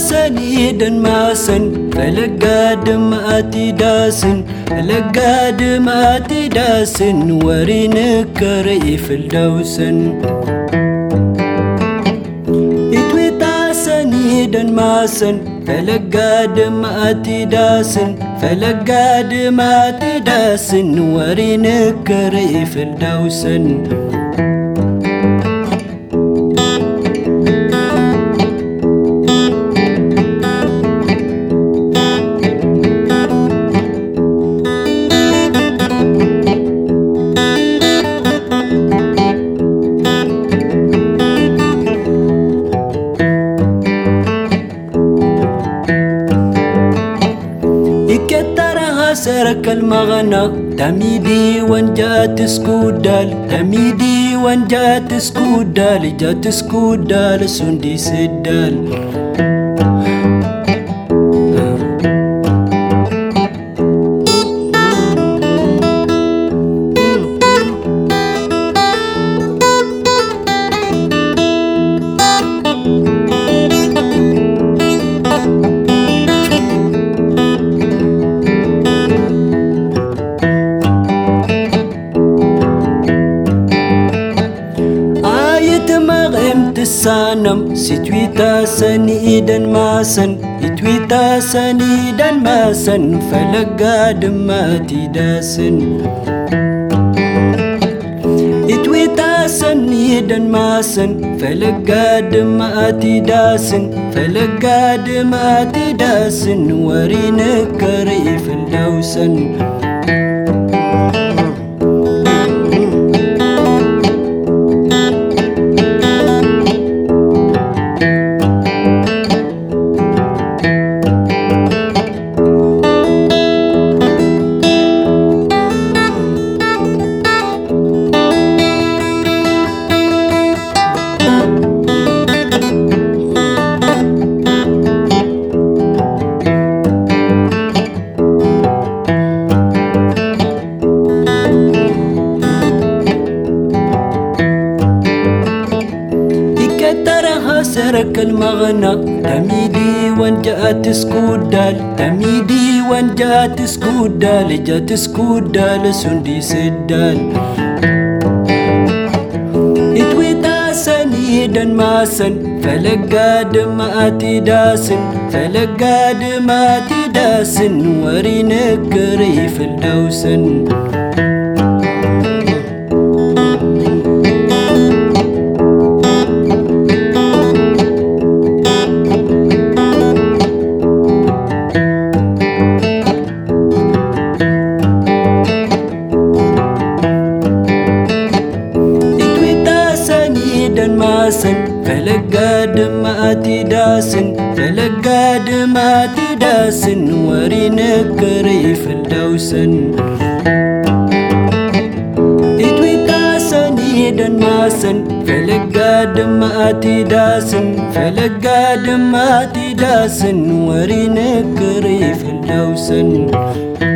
sanii danmaasan falagaa damaati daasin falagaa damaati daasin wariin kara ifildawsan itwiitaasanii danmaasan falagaa damaati daasin falagaa damaati daasin wariin kara ifildawsan سرك المغنى تميدي وان جات سكودال تميدي وان جات سكودال جات سكودال سندي سدال sanam si tweeta saniidan maasan itweeta saniidan maasan falagaa dhammaati daasan itweeta saniidan maasan falagaa dhammaati daasan falagaa dhammaati daasan wariina kara ifildawsan سرك المغنى تميدي وان جاءت سكودال تميدي وان جاءت سكودال جات سكودال سندي سدال اتويتا سنيدا ماسن فلقا دماتي داسن فلقا دماتي داسن ورينك ريف الدوسن maasan falagaa damaati daasin falagaa damaati daasin wariina kara ifildawsan itwiitaasaniidan maasan falagaa damaati daasin falagaa damaati daasin wariina kara ifildawsan